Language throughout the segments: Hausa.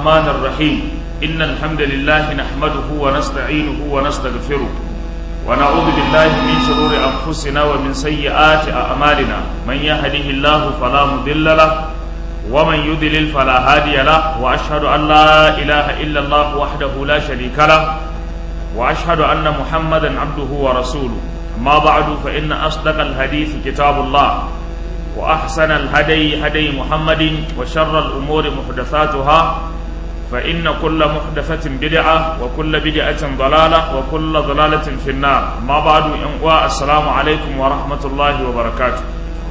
الرحمن الرحيم إن الحمد لله نحمده ونستعينه ونستغفره ونعوذ بالله من شرور أنفسنا ومن سيئات أعمالنا من يهده الله فلا مضل له ومن يضلل فلا هادي له وأشهد أن لا إله إلا الله وحده لا شريك له وأشهد أن محمدا عبده ورسوله أما بعد فإن أصدق الحديث كتاب الله وأحسن الهدي هدي محمد وشر الأمور محدثاتها فإن كل محدثة بدعة وكل بدعة ضلالة وكل ضلالة في النار ما بعد السلام عليكم ورحمة الله وبركاته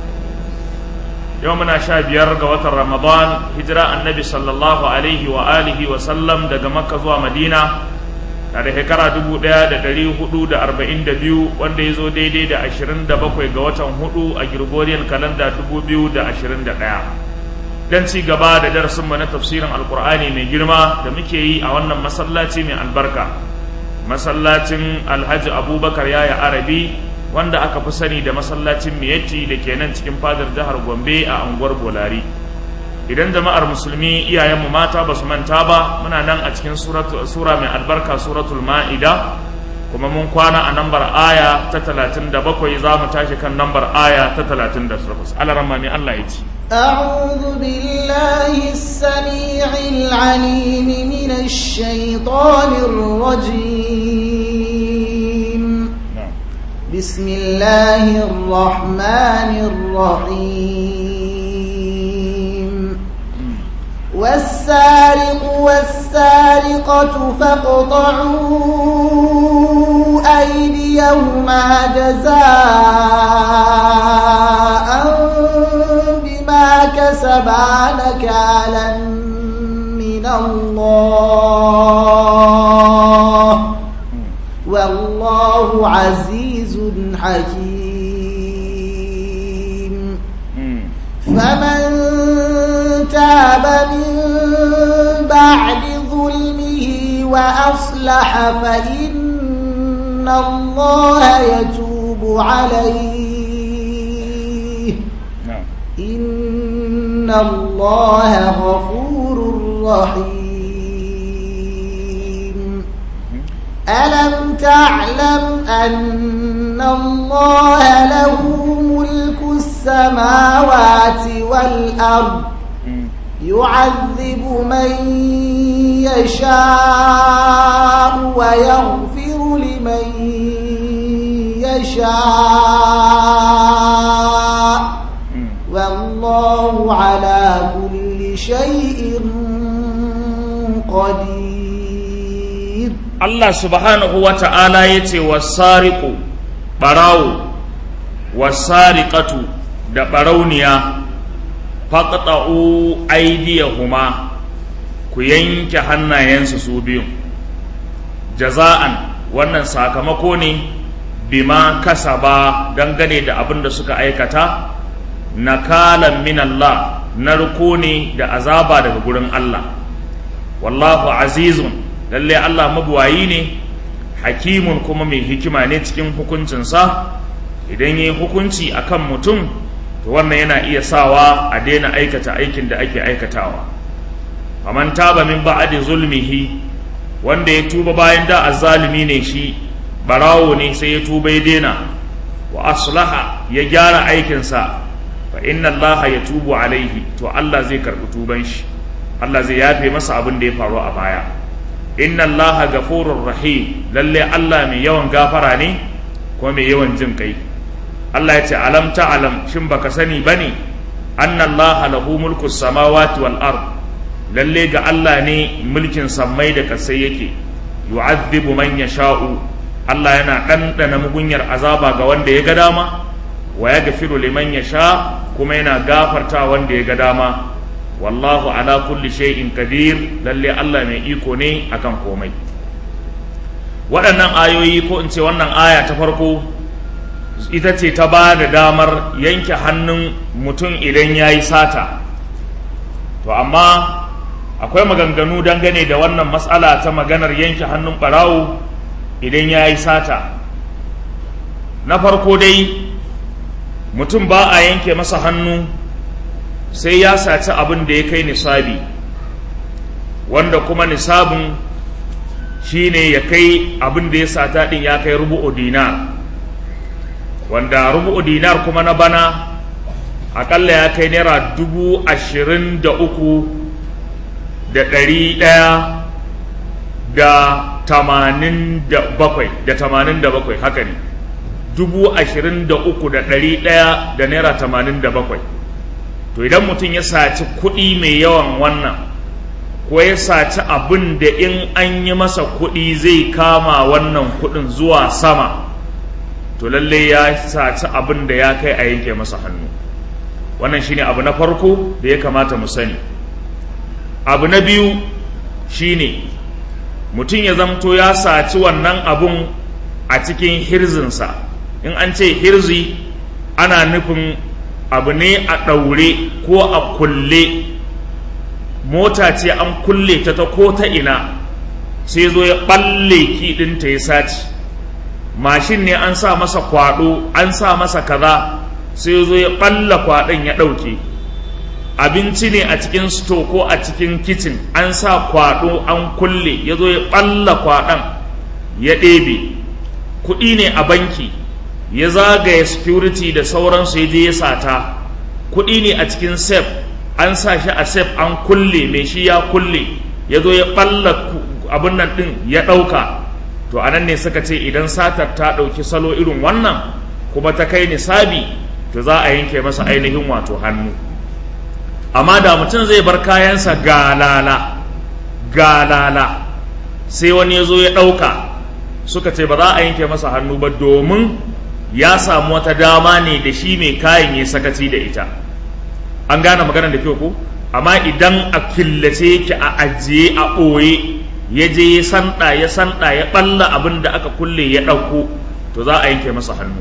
يومنا شاب يرقى رمضان هجرة النبي صلى الله عليه وآله وسلم دقى مكة ومدينة na da shekara dubu ɗaya da ɗari hudu da arba'in da biyu wanda ya zo daidai da ashirin da bakwai ga watan hudu a Gregorian kalanda dubu biyu da ashirin da ɗaya don ci gaba da darasinmu na tafsirin alkur'ani mai girma da muke yi a wannan masallaci mai albarka masallacin alhaji abubakar yaya arabi wanda aka fi sani da masallacin miyatti da ke nan cikin fadar jihar gombe a unguwar bolari idan jama'ar musulmi iyayenmu mata ba su manta ba muna nan a cikin sura mai albarka suratul ma'ida kuma mun kwana a nambar aya ta talatin da bakwai za mu tashi kan nambar aya ta talatin da takwas alaramma mai Allah ya ci أعوذ بالله السميع العليم من الشيطان الرجيم بسم الله الرحمن الرحيم والسارق والسارقة فاقطعوا أيديهما جزاء بما كسبا نكالا من الله والله عزيز حكيم فمن تاب من بعد ظلمه وأصلح فإن الله يتوب عليه إن الله غفور رحيم ألم تعلم أن الله له ملك السماوات والأرض يعذب من يشاء ويغفر لمن يشاء والله على كل شيء قدير الله سبحانه وتعالى يتي والسارق براو والسارقة da ɓarauniya faƙaɗa'u aidiyahuma ku yanke hannayensu su biyun jaza'an wannan sakamako ne bima kasaba dangane da abin da suka aikata nakalan min Allah narko ne da azaba daga gurin Allah wallahu azizun lalle Allah mabuwayi ne hakimun kuma mai hikima ne cikin hukuncinsa idan yi hukunci akan mutum to wannan yana iya sawa a daina aikata aikin da ake aikatawa faman taba min ba'adi zulmihi wanda ya tuba bayan da azzalimi ne shi barawo ne sai ya tuba ya daina wa aslaha ya gyara aikinsa fa inna allaha yatubu alaihi to Allah zai karɓi tuban shi Allah zai yafe masa abin da ya faru a baya inna allaha ghafurur rahim lalle Allah mai yawan gafara ne kuma mai yawan jin kai Allah ya ce alam ta alam shin baka sani bane anna allaha lahu mulku samawati wal ard lalle ga Allah ne mulkin sammai da kasai yake yu'adhibu man yasha'u Allah yana ɗanɗana mugunyar azaba ga wanda ya ga dama wa ya gafiru liman ya sha kuma yana gafarta wanda ya ga dama wallahu ala kulli shay'in qadir lalle Allah mai iko ne akan komai waɗannan ayoyi ko in ce wannan aya ta farko ita ce ta ba da damar yanke hannun mutum idan ya yi sata to amma akwai maganganu dangane da wannan matsala ta maganar yanke hannun ɓarawo idan ya yi sata na farko dai mutum ba a yanke masa hannu sai ya saci abin da ya kai nisabi wanda kuma nisabin shine ya kai abin da ya sata din ya kai rubu'u dinar wanda rubu'u dinar kuma na bana akalla ya kai naira dubu ashirin da uku da ɗari ɗaya da tamanin da bakwai da tamanin da bakwai haka ne dubu ashirin da uku da ɗari ɗaya da naira tamanin da bakwai to idan mutum ya saci kuɗi mai yawan wannan ko ya saci abin da in an yi masa kuɗi zai kama wannan kuɗin zuwa sama to lalle ya saci abin da ya kai a yanke masa hannu wannan shine abu na farko da ya kamata mu sani abu na biyu shine mutum ya zamto ya saci wannan abun a cikin hirzinsa in an ce hirzi ana nufin abu ne a ɗaure ko a kulle mota ce an kulle ta ta ko ta ina sai zo ya ɓalle kiɗinta ya saci mashin ne an sa masa kwaɗo an sa masa kaza sai zo ya ɓalla kwaɗon ya ɗauke abinci ne a cikin sto ko a cikin kicin an sa kwaɗo an kulle ya zo ya ɓalla kwaɗon ya ɗebe kuɗi ne a banki ya zagaya security da sauransu ya je ya sata kuɗi ne a cikin sef an sa shi a sef an kulle mai shi ya kulle ya zo ya ɓalla abin nan ɗin ya ɗauka to a nan ne suka ce idan satar ta ɗauki salo irin wannan kuma ta kai nisabi to za a yanke masa ainihin wato hannu amma da mutum zai bar kayansa galala galala sai wani ya zo ya ɗauka suka ce ba za a yanke masa hannu ba domin ya samu wata dama ne da shi mai kayan ya sakaci da ita an gane maganar da kyau ko amma idan a killace yake a ajiye a ɓoye ya je ya sanda ya sanda ya ɓalla abin da aka kulle ya ɗauko to za a yanke masa hannu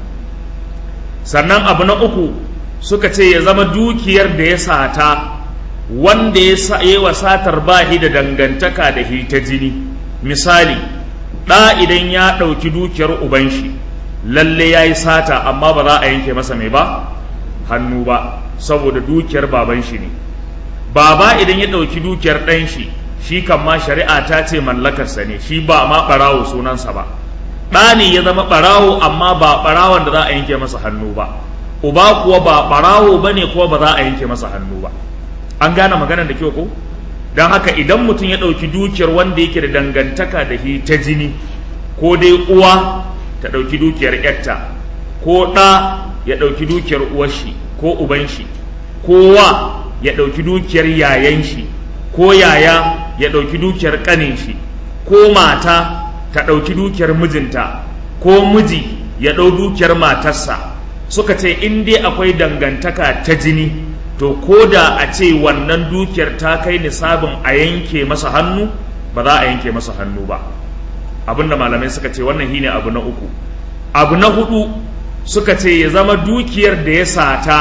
sannan abu na uku suka ce ya zama dukiyar da ya sata wanda ya yi wa satar bahi da dangantaka da hita jini misali ɗa idan ya ɗauki dukiyar uban shi lalle ya yi sata amma ba za a yanke masa mai ba hannu ba saboda dukiyar baban shi ne baba idan ya ɗauki dukiyar ɗan shi shi kan ma shari'a ta ce mallakarsa ne shi ba ma ɓarawo sunansa ba ɗa ne ya zama ɓarawo amma ba ɓarawon da za a yanke masa hannu ba uba kuwa ba ɓarawo ba ne kuwa ba za a yanke masa hannu ba an gane maganar da kyau ko don haka idan mutum ya ɗauki dukiyar wanda yake da dangantaka da shi ta jini ko dai uwa ta ɗauki dukiyar yarta ko ɗa ya ɗauki dukiyar uwarshi ko uban shi ko wa ya ɗauki dukiyar yayan shi ko yaya ya ɗauki dukiyar ƙanin shi ko mata ta ɗauki dukiyar mijinta ko miji ya ɗau dukiyar matarsa suka ce in dai akwai dangantaka ta jini to ko da a ce wannan dukiyar ta kai nisabin a yanke masa hannu ba za a yanke masa hannu ba abinda malamai suka ce wannan shine abu na uku abu na hudu suka ce ya zama dukiyar da ya sata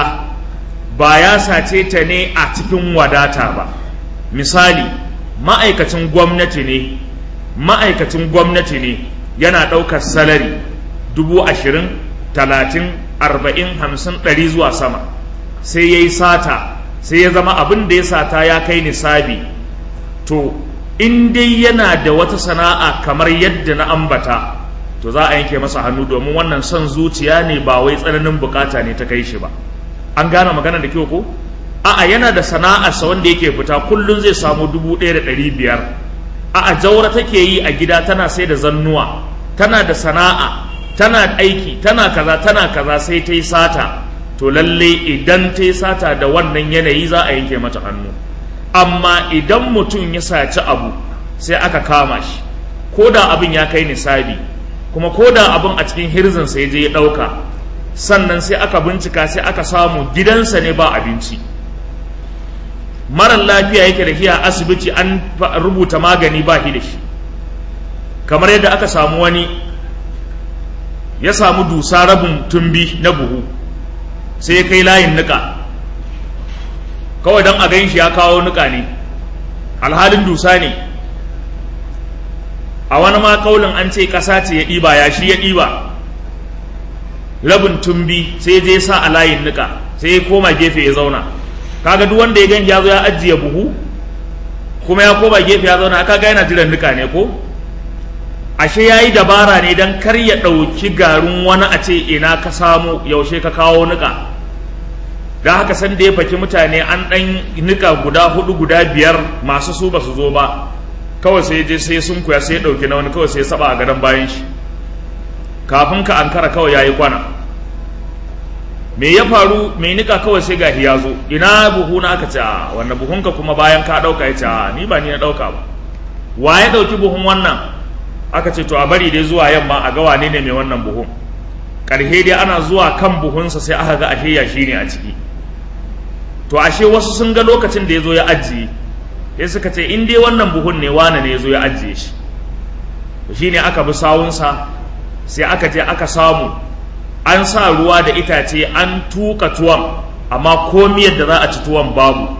ba ya sace ta ne a cikin wadata ba misali ma'aikacin gwamnati ne ma'aikacin gwamnati ne yana ɗaukar salari dubu ashirin talatin arba'in hamsin ɗari zuwa sama sai ya yi sata sai ya zama abin da ya sata ya kai nisabi to in dai yana da wata sana'a kamar yadda na ambata to za a yanke masa hannu domin wannan son zuciya ne ba wai tsananin bukata ne ta kai shi ba an gane magana da kyau ko a'a yana da sana'arsa wanda yake fita kullum zai samu dubu ɗaya da ɗari biyar a'a jaura take yi a gida tana sai da zannuwa tana da sana'a tana aiki tana kaza tana kaza sai ta yi sata to lalle idan ta yi sata da wannan yanayi za a yanke mata hannu amma idan mutum ya saci abu sai aka kama shi ko da abin ya kai nisabi kuma ko da abin a cikin hirzin sai je ya ɗauka sannan sai aka bincika sai aka samu gidansa ne ba abinci marar lafiya yake da hiya asibiti an rubuta magani ba shi da shi kamar yadda aka samu wani ya samu dusa rabin tumbi na buhu sai ya kai layin nika kawai don a gan shi ya kawo nika ne alhalin dusa ne a wani ma kaulin an ce ƙasa ce ya ɗiba ya shi ya ɗiba rabin tumbi sai je sa a layin nika sai ya koma gefe ya zauna kaga duk wanda ya gan ya zo ya ajiye buhu kuma ya koma gefe ya zauna aka ga yana jiran nika ne ko ashe ya yi dabara ne don kar ya ɗauki garin wani a ce ina ka samu yaushe ka kawo nika da haka san da ya faki mutane an ɗan nika guda hudu guda biyar masu su ba su zo ba kawai sai je sai sun kuya sai ya ɗauki na wani kawai sai ya saba a gadon bayan shi kafin ka ankara kawai ya yi kwana me ya faru mai nika kawai sai gahi ya zo ina buhu na aka ce a wannan buhunka kuma bayan ka ɗauka ya ce a ni ba ni na ɗauka ba wa ya ɗauki buhun wannan aka ce to a bari dai zuwa yamma a ga wane ne mai wannan buhun ƙarhe dai ana zuwa kan buhunsa sai aka ga ashe ya shi ne a ciki to ashe wasu sun ga lokacin da ya zo ya ajiye sai suka ce in dai wannan buhun ne wane ne ya zo ya ajiye shi to shine aka bi sawunsa sai aka je aka samu an sa ruwa da itace an tuka tuwon amma komiyar da za a ci tuwon babu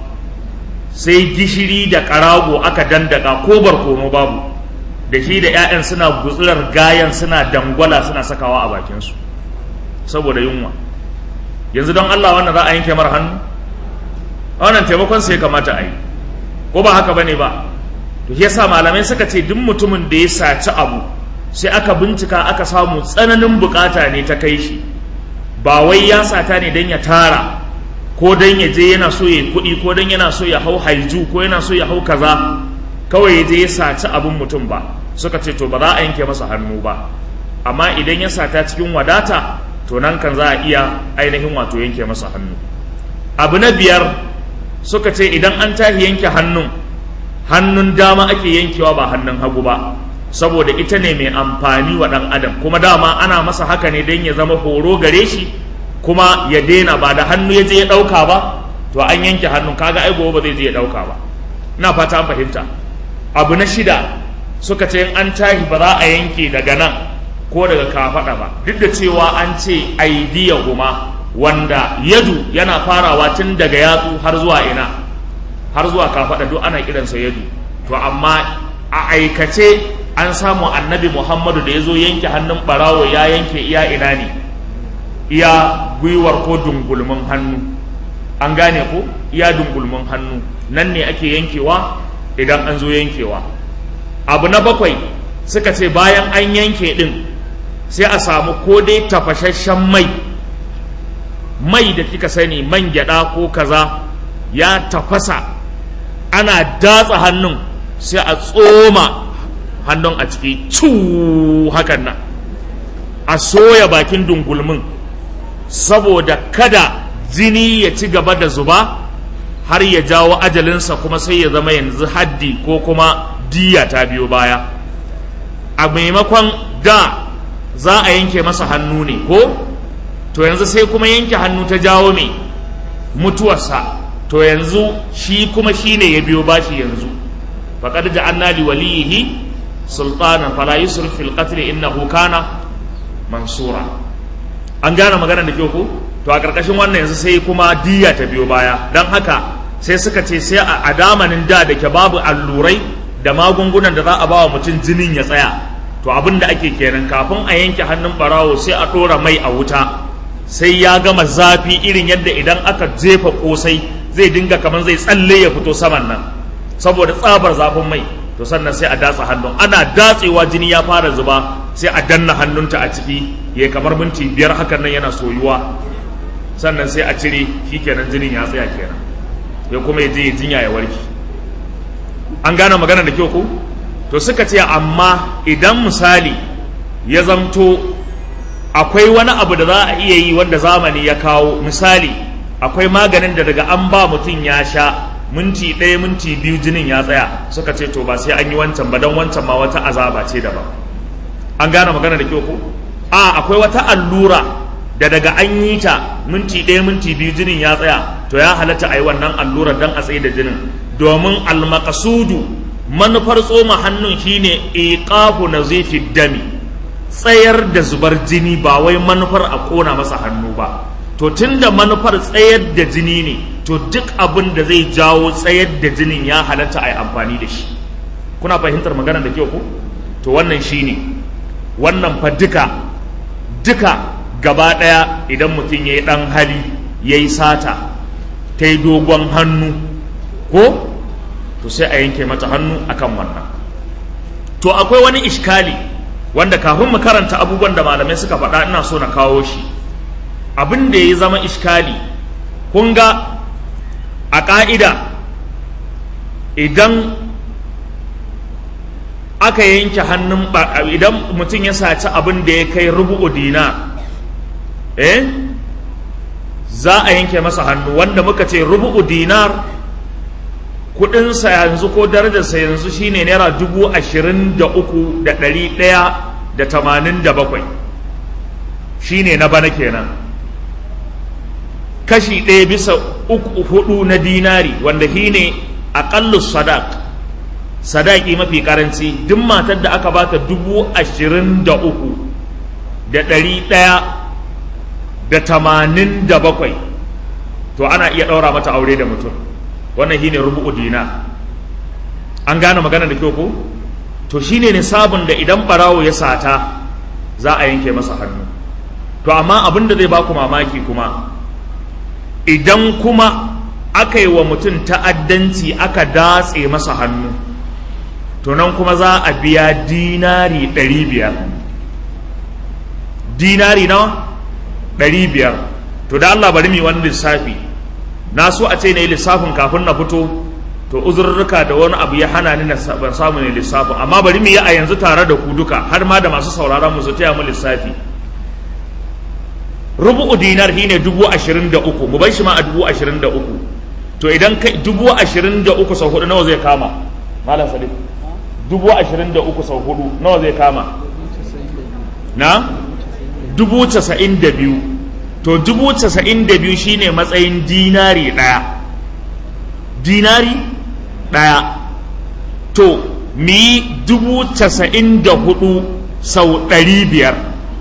sai gishiri da karago aka dandaka ko barkono babu da shi da 'ya'yan suna gutsurar gayan suna dangwala suna sakawa a bakinsu saboda yunwa yanzu don Allah wannan za a yanke mara hannu wannan taimakon sai kamata a yi ko ba haka bane ba to shi yasa malamai suka ce duk mutumin da ya saci abu sai aka bincika aka samu tsananin bukata ne ta kai shi ba wai ya sata ne don ya tara ko don ya je yana so ya kuɗi ko don yana so ya hau haiju ko yana so ya hau kaza kawai ya je ya saci abin mutum ba suka ce to ba za a yanke masa hannu ba amma idan ya sata cikin wadata to nan kan za a iya ainihin wato yanke masa hannu abu na biyar suka ce idan an tahi yanke hannun hannun dama ake yankewa ba hannun hagu ba saboda ita ne mai amfani wa ɗan adam kuma dama ana masa haka ne don ya zama horo gare shi kuma ya daina ba da hannu ya je ya ɗauka ba to an yanke hannun kaga ai gobe ba zai je ya ɗauka ba ina fata an fahimta abu na shida suka ce in an tahi ba za a yanke daga nan ko daga kafaɗa ba duk da cewa an ce aidiya kuma wanda yadu yana farawa tun daga yatsu har zuwa ina har zuwa kafaɗa duk ana kiransa yadu to amma a aikace an samu annabi muhammadu da ya zo yanke hannun ɓarawo ya yanke iya ina ne iya gwiwar ko dungulmin hannu an gane ko iya dungulmin hannu nan ne ake yankewa idan an zo yankewa abu na bakwai suka ce bayan an yanke ɗin sai a samu ko dai tafashashen mai mai da kika sani man gyada ko kaza ya tafasa ana datsa hannun sai a tsoma hannun a ciki cu hakan nan a soya bakin dungulmin saboda kada jini ya ci gaba da zuba har ya jawo ajalinsa kuma sai ya zama yanzu haddi ko kuma diya ta biyo baya a maimakon da za a yanke masa hannu ne ko to yanzu sai kuma yanke hannu ta jawo mai mutuwarsa to yanzu shi kuma shi ne ya biyo bashi yanzu faƙar ja'anna li waliyihi sultanan fala yusrif fil qatl innahu kana mansura an gane magana da kyau ko to a ƙarƙashin wannan yanzu sai kuma diya ta biyo baya don haka sai suka ce sai a damanin da da ke babu allurai da magungunan da za a ba wa mutum jinin ya tsaya to abin da ake kenan kafin a yanke hannun barawo sai a ɗora mai a wuta sai ya gama zafi irin yadda idan aka jefa kosai zai dinga kamar zai tsalle ya fito saman nan saboda tsabar zafin mai to sannan sai a datsa hannun ana datsewa jini ya fara zuba sai a danna hannunta a ciki ya kamar minti biyar hakan nan yana soyuwa sannan sai a cire shikenan jinin ya tsaya kenan ya kuma ya je ya jinya ya warke an gane magana da kyau ko to suka ce amma idan misali ya zamto akwai wani abu da za a iya yi wanda zamani ya kawo misali akwai maganin da daga an ba mutum ya sha minti ɗaya minti biyu jinin ya tsaya suka ce to ba sai an yi wancan ba don wancan ma wata azaba ce daban an gane magana da kyau ko a akwai wata allura da daga an yi ta minti ɗaya minti biyu jinin ya tsaya to ya halatta a yi wannan allurar don a tsaye da jinin domin almakasudu manufar tsoma hannun shine iqafu nazifi dami tsayar da zubar jini ba wai manufar a kona masa hannu ba to tunda manufar tsayar da jini ne to duk abin da zai jawo tsayar da jinin ya halatta a yi amfani da shi kuna fahimtar magana da kyau ko to wannan shine wannan fa duka duka gaba ɗaya idan mutum ya yi ɗan hali ya yi sata ta yi dogon hannu ko to sai a yanke mata hannu akan wannan to akwai wani iskali wanda kafin mu karanta abubuwan da malamai suka faɗa ina so na kawo shi abin da ya zama iskali kun ga a ƙa'ida idan aka yanke hannun idan mutum ya saci abin da ya kai rubu'u dina eh za a yanke masa hannu wanda muka ce rubu'u dinar kudinsa yanzu ko darajarsa yanzu shine naira dubu ashirin da uku da ɗari ɗaya da tamanin da bakwai shine na bana kenan kashi ɗaya bisa uku hudu na dinari wanda shine aƙallus sadaq sadaki mafi karanci duk matar da aka bata dubu ashirin da uku da ɗari ɗaya da tamanin da bakwai to ana iya ɗaura mata aure da mutum wannan shine rubu'u dina an gane magana da kyau ko to shine nisabin da idan barawo ya sata za a yanke masa hannu to amma abin da zai baku mamaki kuma idan kuma aka yi wa mutum ta'addanci aka datse masa hannu to nan kuma za a biya dinari ɗari biyar dinari nawa ɗari biyar to da Allah bari mu wani lissafi na so a ce na yi lissafin kafin na fito to uzurruka da wani abu ya hana ni ban samu ne lissafin amma bari mu yi a yanzu tare da ku duka har ma da masu sauraron mu su taya mu lissafi rubu'u dinar shine dubu ashirin da uku mu bar shi ma a dubu ashirin da uku to idan kai dubu ashirin da uku sau hudu nawa zai kama malam salim dubu ashirin da uku sau hudu nawa zai kama na dubu casa'in da biyu to dubu casa'in da biyu shine matsayin dinari ɗaya dinari ɗaya to mi dubu casa'in da hudu sau ɗari biyar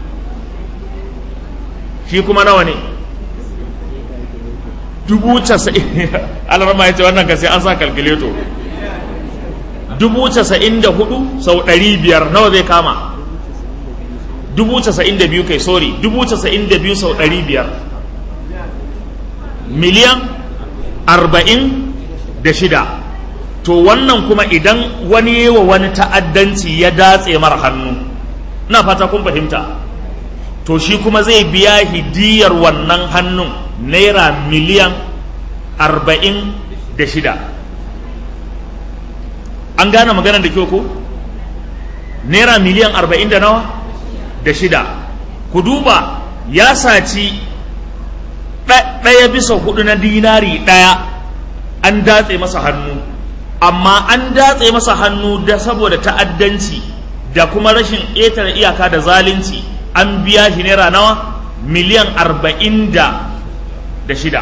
shi kuma nawa ne dubu casa'in alarma ya ce wannan ka sai an sa kalkuleto dubu casa'in da hudu sau ɗari biyar nawa zai kama dubu casa'in da biyu kai sorry dubu casa'in da biyu sau ɗari biyar miliyan arba'in da shida to wannan kuma idan wani wa wani ta'addanci ya datse mara hannu na fata kun fahimta to shi kuma zai biya hidiyar wannan hannun naira miliyan arba'in da shida an gane maganar da kyau ko naira miliyan arba'in da nawa da shida ku duba ya saci ɗaya bisa hudu na dinari ɗaya an datse masa hannu amma an datse masa hannu da saboda ta'addanci da kuma rashin ƙetare iyaka da zalunci an biya shi naira nawa miliyan arba'in da da shida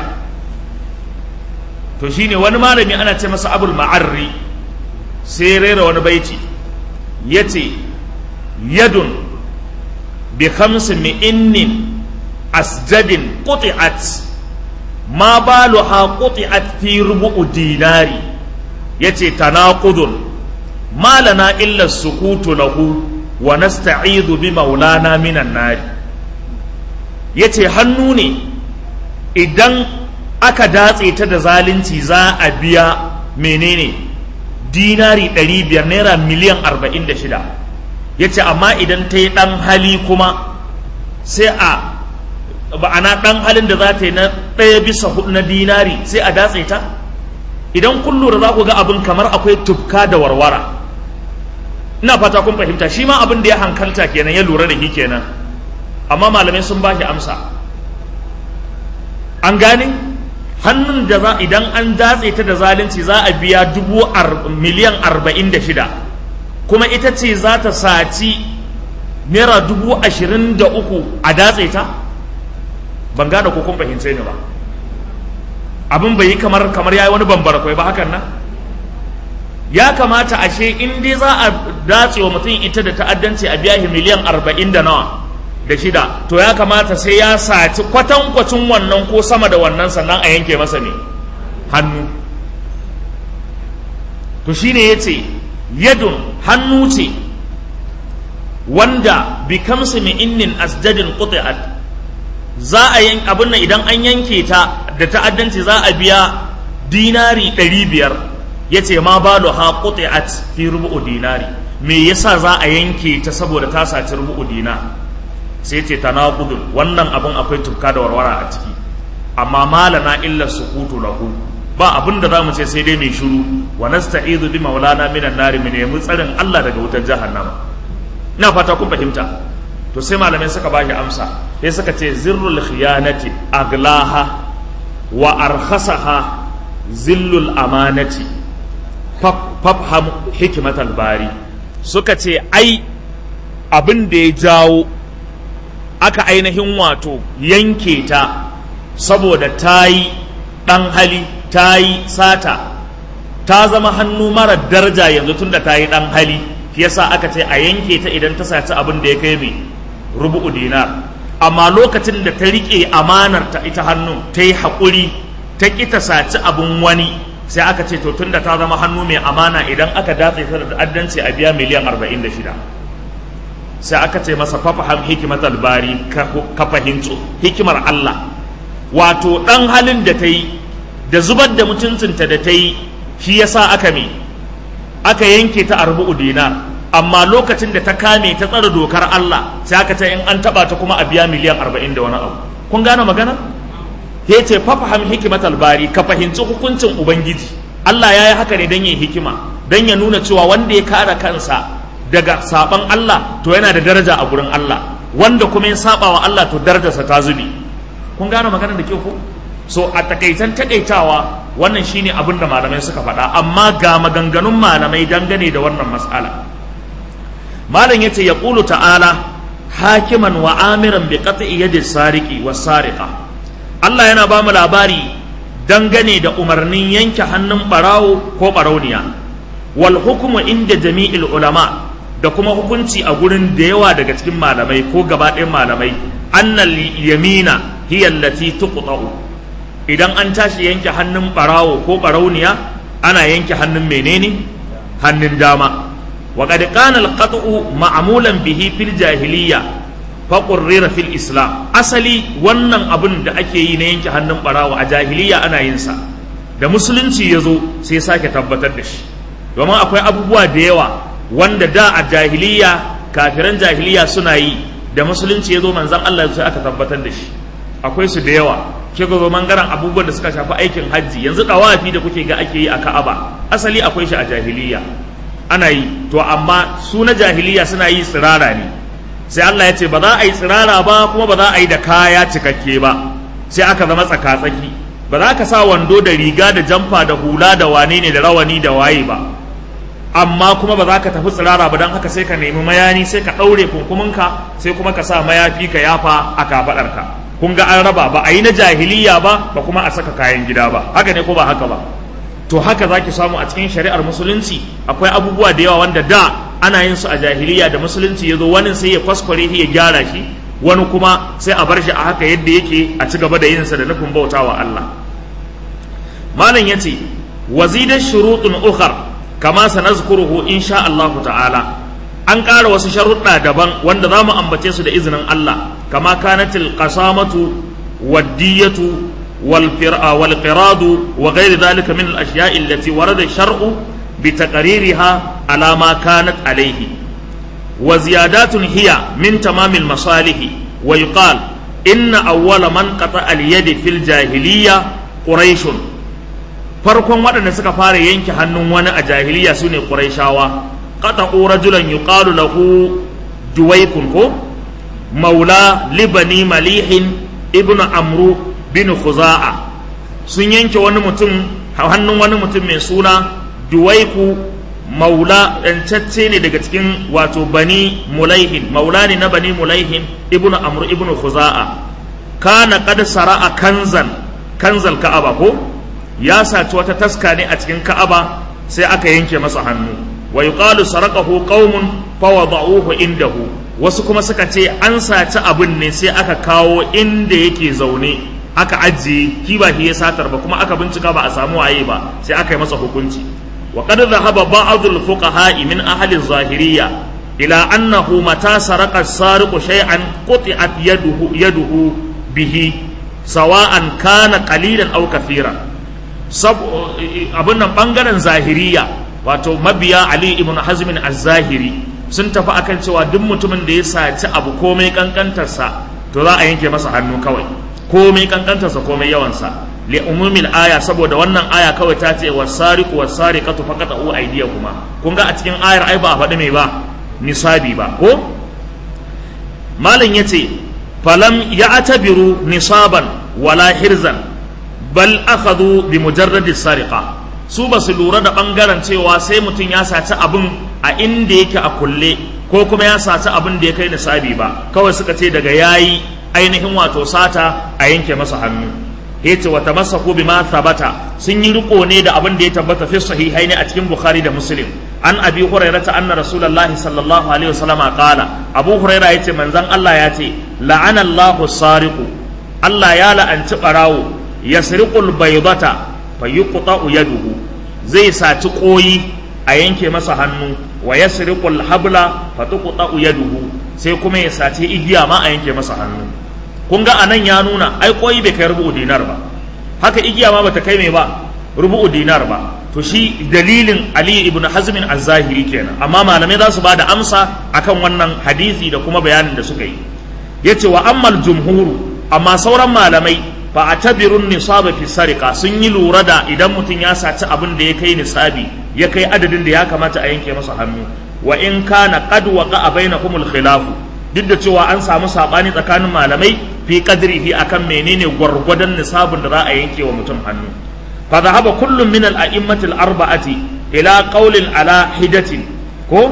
to shine wani malami ana ce masa abul ma'arri sai rera wani baiti ya ce yadun bi khamsi mi'innin asjadin quti'at ma baluha quti'at fi rubu'u dinari yace tanaqudun ma lana illa sukutu lahu wa nasta'idhu bi maulana minan nari yace hannu ne idan aka datse ta da zalunci za a biya menene dinari 500 naira miliyan 46 yace amma idan ta yi dan hali kuma sai a ba'ana dan halin da za ta yi na ɗaya bisa hudu na dinari sai a datse ta idan kun lura za ku ga abin kamar akwai tufka da warwara ina fata kun fahimta shi ma abin da ya hankalta kenan ya lura da shi kenan amma malamai sun ba shi amsa an gane hannun da za idan an datse ta da zalunci za a biya dubu miliyan arba'in da shida kuma ita ce za ta saci naira dubu ashirin da uku a datse ta ban gane ko kun fahimce ni ba abin bai yi kamar kamar yayi wani bambara kwai ba hakan nan ya kamata ashe in dai za a datse wa mutum ita da ta'addanci a biya shi miliyan arba'in da nawa da shida to ya kamata sai ya saci kwatankwacin wannan ko sama da wannan sannan a yanke masa ne hannu to shine ya ce yadun hannu ce wanda bi kamsi min innin asjadin quti'at za a yin abin nan idan an yanke ta da ta'addanci za a biya dinari ɗari biyar yace ma balu ha quti'at fi rubu'u dinari me yasa za a yanke ta saboda ta saci rubu'u dinar sai ce tanaqudun wannan abun akwai tufka da warwara a ciki amma malana illa sukutu lahu ba abin da zamu ce sai dai mai shiru wa nasta'izu bi maulana minan nari mu nemi tsarin Allah daga wutar jahannama ina fata kun fahimta to sai malamai suka bashi amsa sai suka ce zirrul khiyanati aglaha wa arkhasaha zillul amanati fafham hikmatal bari suka ce ai abin da ya jawo aka ainihin wato yanke ta saboda ta yi ɗan hali ta yi sata ta zama hannu mara daraja yanzu tun da ta yi ɗan hali yasa aka ce a yanke ta idan ta saci abin da ya kai mai rubu'u dinar amma lokacin da ta riƙe amanar ta ita hannu ta yi haƙuri ta ƙi ta saci abin wani sai aka ce to tun da ta zama hannu mai amana idan aka datse ta da addanci a biya miliyan arba'in da shida sai aka ce masa fafaham hikimatal bari ka fahimci hikimar Allah wato ɗan halin da ta yi da zubar da mutuncinta da ta yi shi yasa aka me aka yanke ta a rubu'u dinar amma lokacin da ta kame ta tsara dokar Allah sai aka ce in an taba ta kuma a biya miliyan arba'in da wani abu kun gane magana ya ce fafaham hikimatal bari ka fahimci hukuncin ubangiji Allah ya yi haka ne don yin hikima don ya nuna cewa wanda ya kare kansa daga saban Allah to yana da daraja a gurin Allah wanda kuma ya saba wa Allah to darajarsa ta zubi kun gane magana da ke ku so a takaitan takaitawa wannan shine abin da malamai suka faɗa amma ga maganganun malamai dangane da wannan mas'ala malam yace ya qulu ta'ala hakiman wa amiran bi qat'i yadi sariqi was sariqa Allah yana ba mu labari dangane da umarnin yanke hannun barawo ko barauniya wal hukmu inda jami'il ulama da kuma hukunci a gurin da yawa daga cikin malamai ko gaba ɗayan malamai annal yamina hiya allati tuqta'u idan an tashi yanke hannun barawo ko barauniya ana yanke hannun menene hannun dama wa qad kana al-qat'u ma'mulan bihi fil jahiliyya fa qurrira fil islam asali wannan abun da ake yi na yanke hannun barawo a jahiliya ana yin sa da musulunci ya zo sai sake tabbatar da shi domin akwai abubuwa da yawa wanda da a jahiliya kafiran jahiliya suna yi da musulunci ya zo manzan Allah sai aka tabbatar da shi akwai su da yawa ke ga zo mangaren abubuwan da suka shafi aikin hajji yanzu dawafi da kuke ga ake yi a Ka'aba asali akwai shi a jahiliya ana yi to amma su na jahiliya suna yi tsirara ne sai Allah ya ce ba za a yi tsirara ba kuma ba za a yi da kaya cikakke ba sai aka zama tsaka-tsaki ba za ka sa wando da riga da jamfa da hula da wane ne da rawani da waye ba amma kuma ba za ka tafi tsirara ba don haka sai ka nemi mayani sai ka ɗaure kunkuminka sai kuma ka sa mayafi ka yafa a kafaɗarka kun ga an raba ba a yi na jahiliya ba ba kuma a saka kayan gida ba haka ne ko ba haka ba to haka za ki samu a cikin shari'ar musulunci akwai abubuwa da yawa wanda da ana yin su a jahiliya da musulunci ya zo wani sai ya kwaskware shi ya gyara shi wani kuma sai a bar shi a haka yadda yake a ci gaba da yinsa da nufin bautawa Allah malam ya ce wazidan shurutun ukhar kama sanazkuruhu insha Allah ta'ala an ƙara wasu sharuɗa daban wanda za mu ambace su da izinin Allah kama kanatil qasamatu waddiyatu wal wal qiradu wa ghairi dhalika min al ashiya'i allati warada shar'u bi taqririha ala ma kanat alayhi wa ziyadatun hiya min tamamil masalihi wa yuqal inna awwala man qata al yadi fil jahiliyya quraishun farkon waɗanda suka fara yanke hannun wani a jahiliya su ne ƙuraishawa qata'u rajulan yuqalu lahu juwaykun ko maula libani malihin ibnu amru bin khuza'a sun yanke wani mutum hannun wani mutum mai suna juwaiku maula ɗancacce ne daga cikin wato bani mulaihin maula ne na bani mulaihin ibnu amru ibnu khuza'a kana qad sara'a kanzan kanzal ka'aba ko ya saci wata taska ne a cikin ka'aba sai aka yanke masa hannu wa yuqalu saraqahu qaumun fa wada'uhu indahu wasu kuma suka ce an saci abin ne sai aka kawo inda yake zaune aka ajiye ki ba shi ya satar ba kuma aka bincika ba a samu waye ba sai aka yi masa hukunci wa qad dhahaba ba'dul fuqaha min ahli zahiriyya ila annahu mata saraqa as-sariqu shay'an quti'at yaduhu yaduhu bihi sawa'an kana qalilan aw kathiran abin nan bangaren zahiriya wato mabiya ali ibn hazmin az-zahiri sun tafi akan cewa duk mutumin da ya saci abu komai kankantarsa to za a yanke masa hannu kawai komai kankantarsa komai yawansa li umumil aya saboda wannan aya kawai ta ce wasariqu wasariqatu faqatu aydiyakuma kun ga a cikin ayar ai ba a faɗi mai ba nisabi ba ko malam yace falam ya'tabiru nisaban wala hirzan bal akhadhu bi mujarradi sariqa su ba su lura da bangaren cewa sai mutum ya saci abin a inda yake a kulle ko kuma ya saci abin da ya kai nisabi ba kawai suka ce daga yayi ainihin wato sata a yanke masa hannu yace wa tamassaku bima thabata sun yi riko ne da abin da ya tabbata fi sahihaini a cikin bukhari da muslim an abi hurairata anna rasulullahi sallallahu alaihi wasallama qala abu huraira yace manzon Allah ya ce la'ana Allahu sariqu Allah ya la'anci barawo yasriqul baydata fayuqta'u yaduhu zai saci koyi a yanke masa hannu wa yasriqul habla fatuqta'u yaduhu sai kuma ya saci igiya ma a yanke masa hannu kun ga anan ya nuna ai koyi bai kai rubu'u dinar ba haka igiya ma bata kai mai ba rubu'u dinar ba to shi dalilin Ali ibn Hazmin az-Zahiri kenan amma malamai za su bada amsa akan wannan hadisi da kuma bayanin da suka yi yace wa ammal jumhuru amma sauran malamai fa atabirun nisaba fi sarika sun yi lura da idan mutum ya saci abin da ya kai nisabi ya kai adadin da ya kamata a yanke masa hannu wa in kana qad waqa bainakumul khilafu duk da cewa an samu sabani tsakanin malamai fi qadrihi akan menene gwargwadon nisabin da za a yanke wa mutum hannu fa dhahaba kullum min al-a'immatil arba'ati ila qawlin ala hidatin ko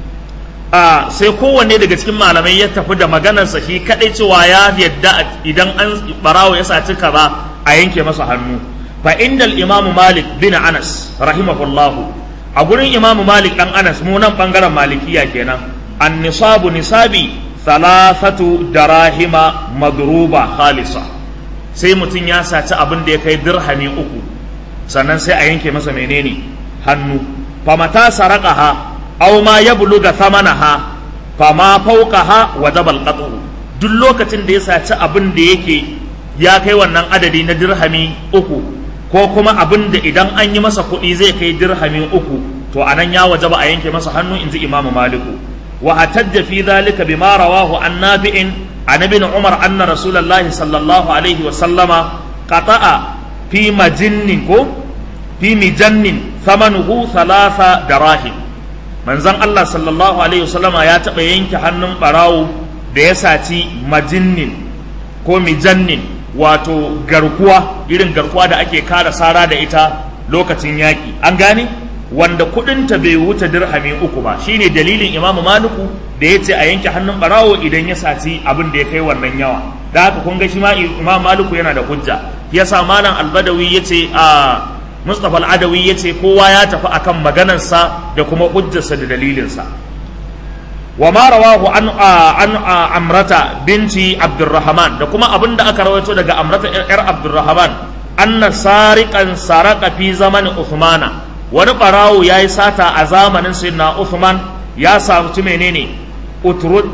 a sai kowanne daga cikin malamai ya tafi da maganarsa shi kadai cewa ya yadda idan an barawo ya saci kaza a yanke masa hannu fa indal imam malik bin anas rahimahullahu a gurin imam malik dan anas mu nan bangaren malikiya kenan an nisabu nisabi thalathatu darahima madruba khalisa sai mutum ya saci abin da ya kai dirhami uku sannan sai a yanke masa menene hannu fa mata saraqaha aw ma yabluga thamanaha fama fawqaha wajaba alqat'u duk lokacin da ya saci abin da yake ya kai wannan adadi na dirhami uku ko kuma abin da idan an yi masa kuɗi zai kai dirhami uku to anan ya wajaba a yanke masa hannu inji imamu maliku wa hatajja fi dhalika bima rawahu an nafi'in an ibn umar anna rasulullahi sallallahu alaihi wa sallama qata'a fi majinnin ko fi mijannin thamanuhu thalatha darahim manzon Allah sallallahu alaihi wasallama ya taɓa yanke hannun ɓarawo da ya saci majinnin ko mijannin wato garkuwa irin garkuwa da ake kara sara da ita lokacin yaƙi an gane wanda kuɗinta bai wuce dirhami uku ba shine dalilin imamu maliku da ya ce a yanke hannun ɓarawo idan ya saci abin da ya kai wannan yawa da haka kun ga shi ma imam maliku yana da hujja yasa malam albadawi ya ce a Mustapha Al-Adawi ya ce kowa ya tafi akan maganarsa da kuma hujjarsa da dalilinsa. Wa ma rawahu an an Amrata binti Abdurrahman da kuma abin da aka rawaito daga Amrata yar Abdurrahman anna sariqan saraka fi zaman Uthmana wani barawo yayi sata a zamanin Sayyidina Uthman ya samu menene utrud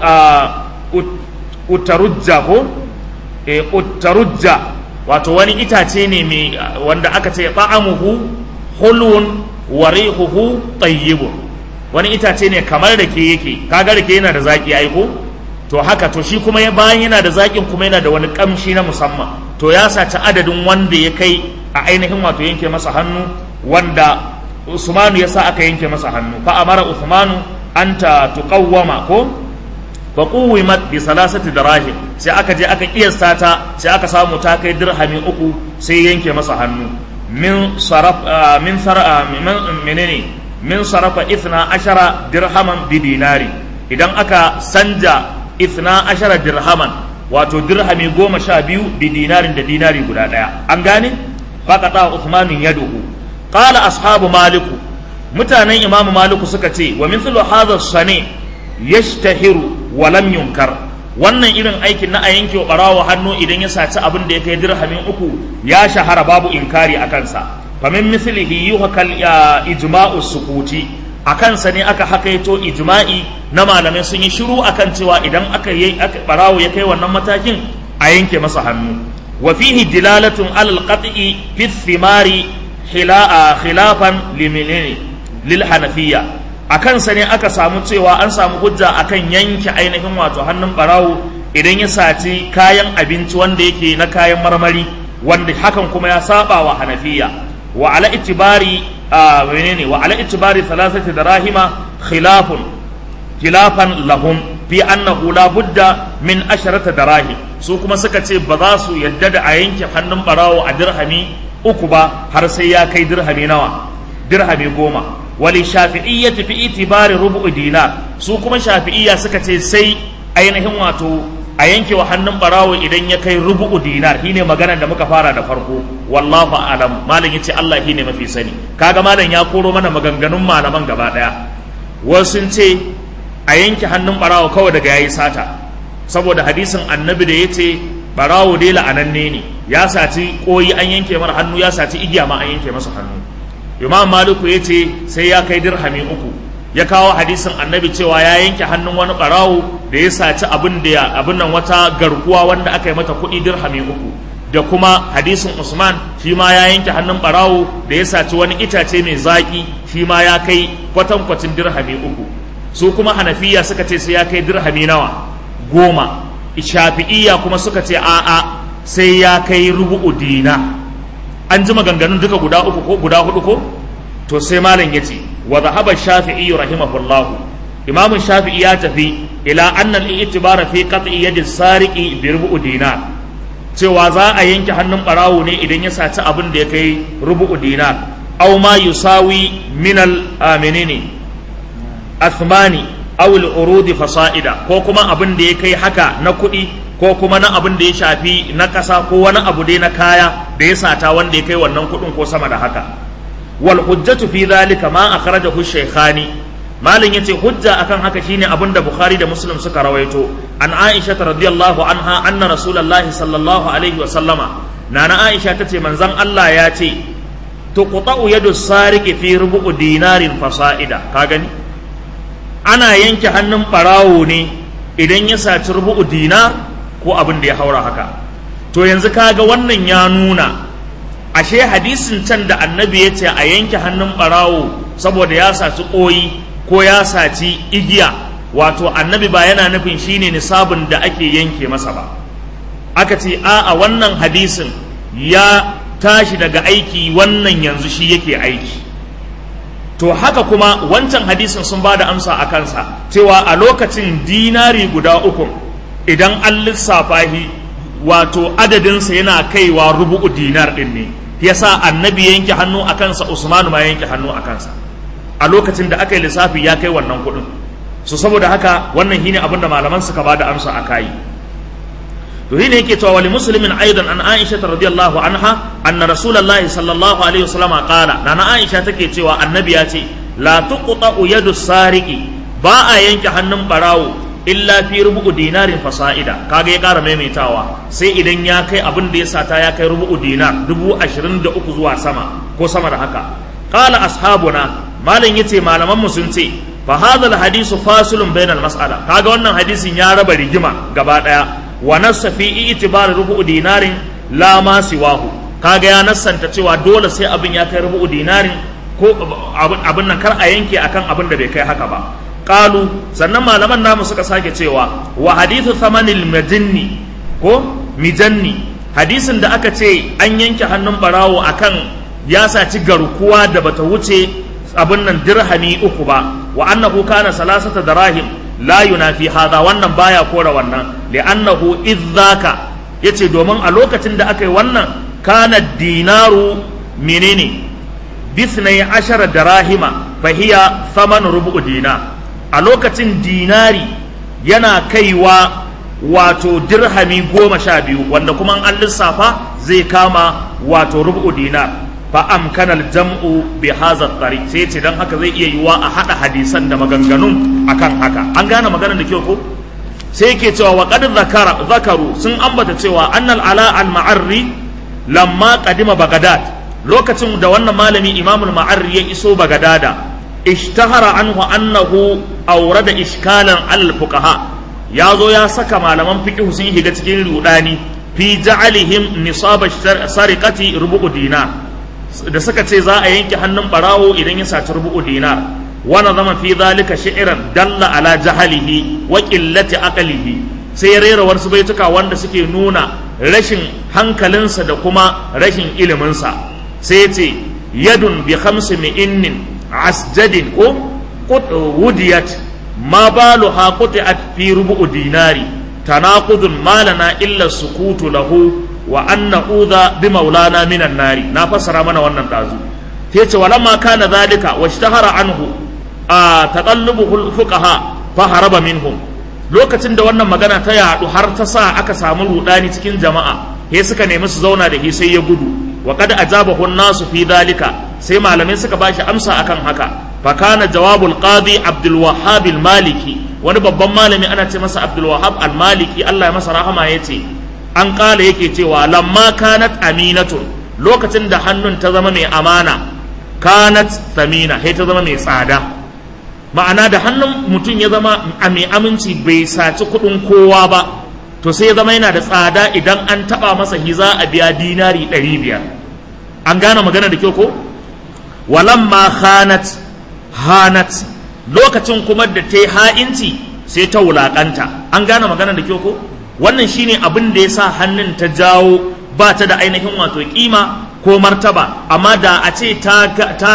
utarujja ko eh utarujja wato wani itace ne mai wanda aka ce ta'amuhu hulun wa rihuhu tayyibun wani itace ne kamar da ke yake kaga da ke yana da zaki ai ko to haka to shi kuma bayan yana da zakin kuma yana da wani kamshi na musamman to ya saci adadin wanda ya kai a ainihin wato yanke masa hannu wanda Usmanu ya sa aka yanke masa hannu fa amara Usmanu anta tuqawwama ko fa quwimat bi salasati dirahim sai aka je aka kiyasta ta sai aka samu ta kai dirhami uku sai yanke masa hannu min saraf min sara menene min sarafa ithna ashara dirhaman bi dinari idan aka sanja ithna ashara dirhaman wato dirhami goma sha biyu bi dinarin da dinari guda daya an gane faqata uthmanin yaduhu qala ashabu maliku mutanen imamu maliku suka ce wa mithlu hadha sani yashtahiru wa lam yunkar wannan irin aikin na a yanke wa barawa hannu idan ya saci abin da ya kai dirhamin uku ya shahara babu inkari a kansa famin mislihi yuhakal ijma'u sukuti a kansa ne aka hakaito ijma'i na malamai sun yi shiru akan cewa idan aka yi barawo ya kai wannan matakin a yanke masa hannu wa fihi dilalatun alal qat'i fi thimari khilafan liminini lil hanafiya a kansa ne aka samu cewa an samu hujja akan yanke ainihin wato hannun barawo idan ya saci kayan abinci wanda yake na kayan marmari wanda hakan kuma ya saba wa hanafiya wa ala itibari a menene wa ala itibari thalathati darahima khilafun khilafan lahum fi annahu la budda min asharata darahim su kuma suka ce ba za su yadda da a yanke hannun barawo a dirhami uku ba har sai ya kai dirhami nawa dirhami goma wali shafi'iyyati fi itibari rubu'u dinar su kuma shafi'iyya suka ce sai ainihin wato a yanke wa hannun barawo idan ya kai rubu'u dinar shine maganar da muka fara da farko wallahu alam malam yace Allah shine mafi sani kaga malam ya koro mana maganganun malaman gaba daya wasu sun ce a yanke hannun barawo kawai daga yayi sata saboda hadisin annabi da yace barawo dai la'ananne ne ya saci koyi an yanke mara hannu ya saci igiya ma an yanke masa hannu imam maliku yace sai ya kai dirhami uku ya kawo hadisin annabi cewa ya yanke hannun wani barawo da ya saci abin da abin nan wata garkuwa wanda aka yi mata kuɗi dirhami uku da kuma hadisin usman shi ma ya yanke hannun barawo da ya saci wani itace mai zaki shi ma ya kai kwatankwacin dirhami uku su kuma hanafiya suka ce sai ya kai dirhami nawa goma shafi'iyya kuma suka ce a'a sai ya kai rubu'u dina an ji maganganun duka guda uku ko guda hudu ko to sai malam ya ce wa zahaba shafi'i rahimahullah imam shafi'i ya tafi ila anna al-i'tibar fi qat'i yadi sariqi bi rubu'u dinar cewa za a yanke hannun barawo ne idan ya saci abin da ya kai rubu'u dinar aw ma yusawi min al-aminini athmani aw al-urudi fasa'ida ko kuma abin da ya kai haka na kuɗi ko kuma na abin da ya shafi na ƙasa ko wani abu dai na kaya da ya sata wanda ya kai wannan kuɗin ko sama da haka wal hujjatu fi dhalika ma akhrajahu shaykhani malin yace hujja akan haka shine abin da bukhari da muslim suka rawaito an aisha radiyallahu anha anna rasulullahi sallallahu alaihi wa sallama nana aisha tace manzon Allah ya ce tuqta'u yadu sariqi fi rubu'u dinarin fasa'ida ka gani ana yanke hannun barawo ne idan ya saci rubu'u dinar ko abin da ya haura haka to yanzu kaga wannan ya nuna ashe hadisin can da annabi ya ce a yanke hannun barawo saboda ya saci koyi ko ya saci igiya wato annabi ba yana nufin shine nisabin da ake yanke masa ba aka ce a a wannan hadisin ya tashi daga aiki wannan yanzu shi yake aiki to haka kuma wancan hadisin sun ba da amsa a kansa cewa a lokacin dinari guda uku idan an lissafa shi wato adadinsa yana kaiwa rubu'u dinar din ne yasa annabi yanke hannu a kansa usmanu ma yanke hannu a kansa a lokacin da aka yi lissafi ya kai wannan kuɗin so saboda haka wannan shine abin da malaman suka ba da amsa a kayi to shine yake cewa wali muslimin aidan an aisha radiyallahu anha anna rasulullahi sallallahu alaihi wasallam qala nana aisha take cewa annabi ya ce la tuqta'u yadu sariqi ba a yanke hannun barawo illa fi rubu'u dinarin fasa'ida kaga ya kara maimaitawa sai idan ya kai abin da ya sata ya kai rubu'u dinar dubu ashirin da uku zuwa sama ko sama da haka qala ashabuna malam yace malaman mu sun ce fa hadha hadisu fasulun bainal mas'ala kaga wannan hadisin ya raba rigima gaba daya wa nassa fi itibar rubu'u dinarin la ma siwahu kaga ya nassanta cewa dole sai abin ya kai rubu'u dinarin ko abin nan kar a yanke akan abin da bai kai haka ba qalu sannan malaman namu suka sake cewa wa hadithu thamanil majinni ko mijanni hadisin da aka ce an yanke hannun barawo akan ya saci garkuwa da bata wuce abin nan dirhami uku ba wa annahu kana salasata darahim la yunafi hadha wannan baya kora wannan li'annahu idzaka yace domin a lokacin da aka yi wannan kana dinaru menene bisnai ashara darahima fahiya thaman rubu dinar a lokacin dinari yana kaiwa wato dirhami goma sha biyu wanda kuma an lissafa zai kama wato rubu dinar fa amkanal jam'u bi hadha tariq sai ce dan haka zai iya yiwa a hada hadisan da maganganun akan haka an gane maganar da kyau ko sai yake cewa wa qad zakara zakaru sun ambata cewa annal ala al ma'arri lamma qadima bagdad lokacin da wannan malami imamul ma'arri ya iso bagadada ishtahara anhu annahu awrada iskalan al fuqaha ya zo ya saka malaman fiqh sun shiga cikin rudani fi ja'alihim nisab sariqati rubu dinar da suka ce za a yanke hannun barawo idan ya saci rubu'u dinar wana zama fi zalika shi'ran dalla ala jahalihi wa qillati aqlihi sai ya rera wasu baituka wanda suke nuna rashin hankalinsa da kuma rashin iliminsa sai ya ce yadun bi khamsi mi'innin asjadin ko wudiyat ma baluha quti'at fi rubu'u dinari tanaqudun malana illa sukutu lahu wa anna udha bi maulana minan nari na fassara mana wannan dazu yace walamma kana zalika washtahara anhu a taqallubu fuqaha fa haraba minhum lokacin da wannan magana ta yadu har ta sa aka samu rudani cikin jama'a he suka nemi su zauna da shi sai ya gudu wa qad ajabahu an-nasu fi dhalika sai malamai suka bashi amsa akan haka fa kana jawabul qadi abdul wahhab al-maliki wani babban malami ana ce masa abdul wahhab al-maliki Allah ya masa rahama yace an kala yake cewa lamma kanat aminatun lokacin da hannun ta zama mai amana kanat thamina sai ta zama mai tsada ma'ana da hannun mutum ya zama a mai aminci bai saci kuɗin kowa ba to sai ya zama yana da tsada idan an taɓa masa hiza a biya dinari ɗari biyar an gane magana da kyau ko walamma khanat hanat lokacin kuma da ta yi ha'inci sai ta wulaƙanta an gane magana da kyau ko wannan shine abin da ya sa hannun ta jawo ba ta da ainihin wato kima ko martaba amma da a ce ta,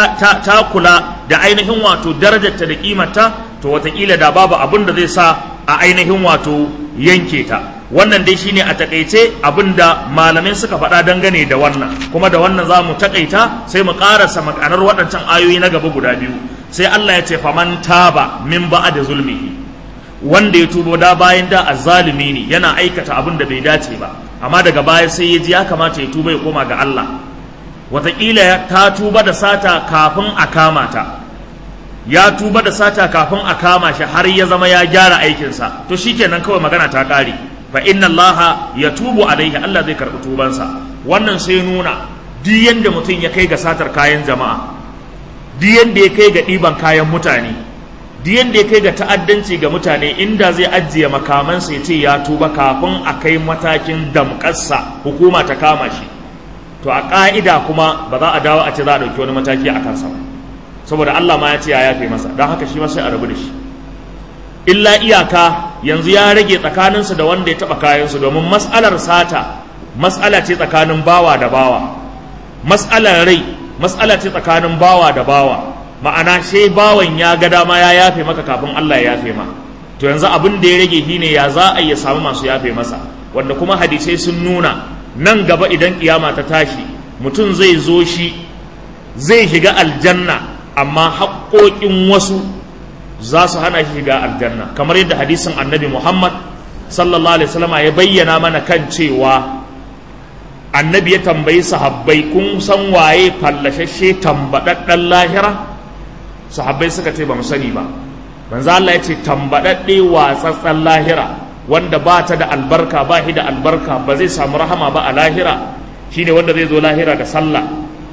kula da ainihin wato darajarta da kimarta to watakila da babu abin da zai sa a ainihin wato yanke ta wannan dai shine a takaice abin da malamai suka faɗa dangane da wannan kuma da wannan za mu takaita sai mu ƙarasa makanar waɗancan ayoyi na gaba guda biyu sai Allah ya ce faman taba min ba'a da zulmihi wanda ya tubo da bayan da azzalumi ne yana aikata abin da bai dace ba amma daga baya sai ya ji ya kamata ya tuba ya koma ga Allah wataƙila ta tuba da sata kafin a kama ta ya tuba da sata kafin a kama shi har ya zama ya gyara aikinsa to shikenan kawai magana ta ƙare fa inna Allah ya tubu alaihi Allah zai karɓi tubansa wannan sai nuna duk yanda mutum ya kai ga satar kayan jama'a duk yanda ya kai ga ɗiban kayan mutane duk yanda ya kai ga ta'addanci ga mutane inda zai ajiye makamansa ya ce ya tuba kafin a kai matakin damƙarsa hukuma ta kama shi to a ƙa'ida kuma ba za a dawo a ce za a ɗauki wani mataki a kansa ba saboda Allah ma ya ce ya yafe masa don haka shi ma sai a rabu da shi illa iyaka yanzu ya rage tsakaninsu da wanda ya taɓa kayansu domin mas'alar sata mas'ala ce tsakanin bawa da bawa mas'alar rai mas'ala ce tsakanin bawa da bawa ma'ana sai bawan ya ga dama ya yafe maka kafin Allah ya yafe ma to yanzu abin da ya rage shine ya za a iya samu masu yafe masa wanda kuma hadisai sun nuna nan gaba idan kiyama ta tashi mutum zai zo shi zai shiga aljanna amma haƙoƙin wasu za su hana shi shiga aljanna kamar yadda hadisin annabi muhammad sallallahu alaihi wasallama ya bayyana mana kan cewa annabi ya tambayi sahabbai kun san waye fallashashe tambaɗaɗɗen lahira sahabbai suka ce ba mu sani ba manzo Allah ya ce tambaɗaɗɗe watsatsen lahira wanda ba ta da albarka ba shi da albarka ba zai samu rahama ba a lahira shine wanda zai zo lahira da sallah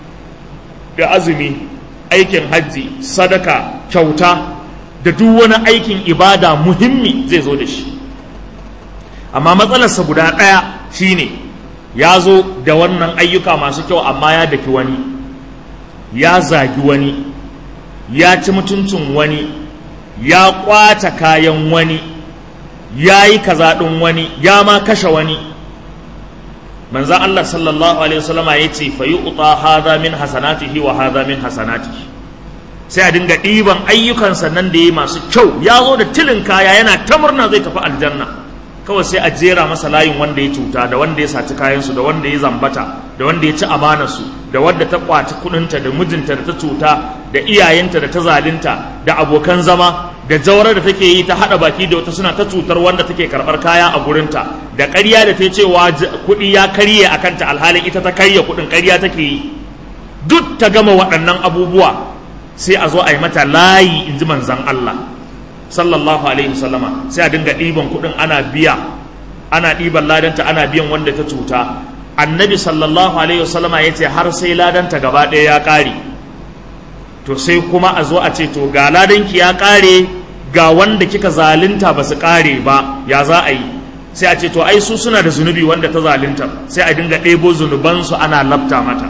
da azumi aikin hajji sadaka kyauta da duk wani aikin ibada muhimmi zai zo da shi amma matsalarsa guda ɗaya shine ya zo da wannan ayyuka masu kyau amma ya daki wani ya zagi wani ya ci mutuncin wani ya ƙwace kayan wani ya yi kaza ɗin wani ya ma kashe wani manzan Allah sallallahu alaihi wasallama ya ce fa yi uta haza min hasanatihi wa haza min hasanatihi sai a dinga ɗiban ayyukansa nan da ya masu kyau ya zo da tilin kaya yana ta murna zai tafi aljanna kawai sai a jera masa layin wanda ya cuta da wanda ya saci kayansu da wanda ya zambata da wanda ya ci amanarsu da wanda ta kwaci kudinta da mijinta da ta cuta da iyayenta da ta zalinta da abokan zama da jawar da take yi ta hada baki da wata suna ta cutar wanda take karbar kaya a gurinta da ƙarya da ta cewa kuɗi ya karye a kanta alhalin ita ta karya kuɗin ƙarya take yi duk ta gama waɗannan abubuwa sai a zo a yi mata layi in ji manzan Allah sallallahu alaihi wasallama sai a dinga ɗiban kuɗin ana biya ana ɗiban ladanta ana biyan wanda ta cuta annabi sallallahu alaihi wasallama ya ce har sai ladanta gaba ɗaya ya ƙare to sai kuma a zo a ce to ga ladanki ya ƙare ga wanda kika zalunta ba su ƙare ba ya za a yi sai a ce to ai su suna da zunubi wanda ta zalunta sai a dinga ɗebo zunubansu ana labta mata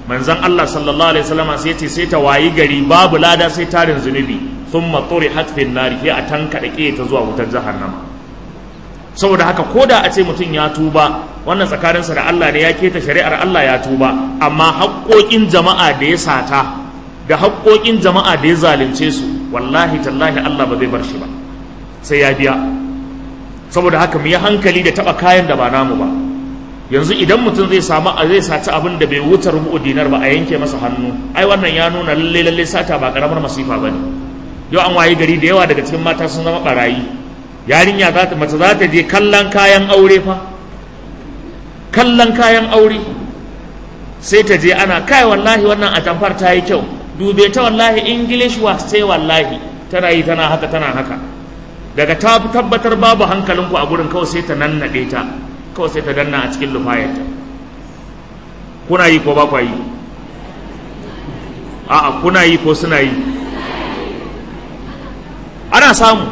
manzon Allah sallallahu alaihi wasallam sai ce sai ta wayi gari babu lada sai tarin zunubi thumma turihat fin nari sai a tanka da ta zuwa wutar jahannama saboda haka koda a ce mutum ya tuba wannan tsakaninsa da Allah ne ya keta shari'ar Allah ya tuba amma haƙoƙin jama'a da ya sata da haƙoƙin jama'a da ya zalunce su wallahi tallahi Allah ba zai bar shi ba sai ya biya saboda haka mu yi hankali da taɓa kayan da ba namu ba yanzu idan mutum zai samu a zai saci abin da bai wuce rubu dinar ba a yanke masa hannu ai wannan ya nuna lalle lalle sata ba karamar masifa bane yau an wayi gari da yawa daga cikin mata sun zama barayi yarinya za ta mace za ta je kallon kayan aure fa kallon kayan aure sai ta je ana kai wallahi wannan atamfar ta yi kyau dube ta wallahi english was sai wallahi tana yi tana haka tana haka daga ta tabbatar babu hankalinku a gurin kawai sai ta nannaɗe ta kawai sai ta danna a cikin lufayarta kuna yi ko ba kwa yi a'a kuna yi ko suna yi ana samu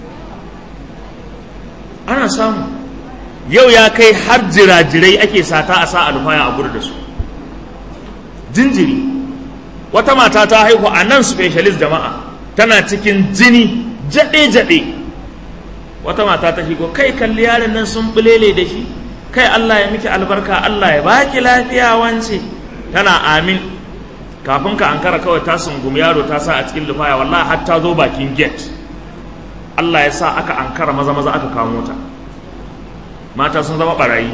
ana samu yau ya kai har jirajirai ake sata a sa alfaya a gudu da su jinjiri wata mata ta haihu a nan specialist jama'a tana cikin jini jaɗe-jaɗe wata mata ta shigo kai kalli yaron nan sun bulele da shi kai Allah ya miki albarka Allah ya baki lafiya wance tana amin kafin ka ankara kawai ta sungumi yaro ta sa a cikin lufaya wallahi har ta zo bakin gate Allah ya sa aka ankara maza maza aka kamo ta mata sun zama barayi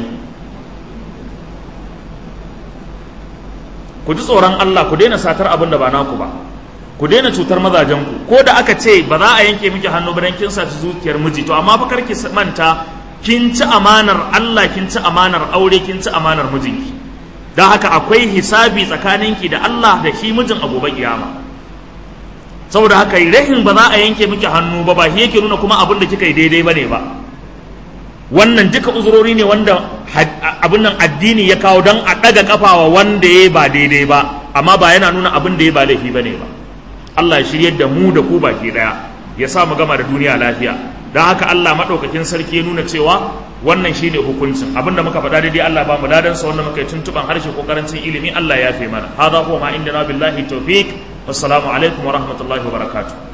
ku ji tsoron Allah ku daina satar abin da ba naku ba ku daina cutar mazajenku ko da aka ce ba za a yanke miki hannu ba dan kin saci zuciyar miji to amma fa karki manta kin ci amanar Allah kin ci amanar aure kin ci amanar mijinki don haka akwai hisabi tsakaninki da Allah da shi mijin a gobe kiyama saboda haka rahin ba za a yanke miki hannu ba ba shi yake nuna kuma abin da kika yi daidai bane ba wannan duka uzurori ne wanda abin nan addini ya kawo don a ɗaga kafawa wanda ya ba daidai ba amma ba yana nuna abin da ya ba laifi bane ba Allah ya shiryar da mu da ku baki daya ya sa mu gama da duniya lafiya don haka Allah maɗaukakin sarki ya nuna cewa wannan shi ne hukuncin abinda muka faɗa daidai Allah ba mu ladan sa wanda muka yi tuntuban harshe ko karancin ilimi Allah ya fi mana hadha huwa ma indana billahi tawfiq wassalamu alaikum wa rahmatullahi wa barakatuh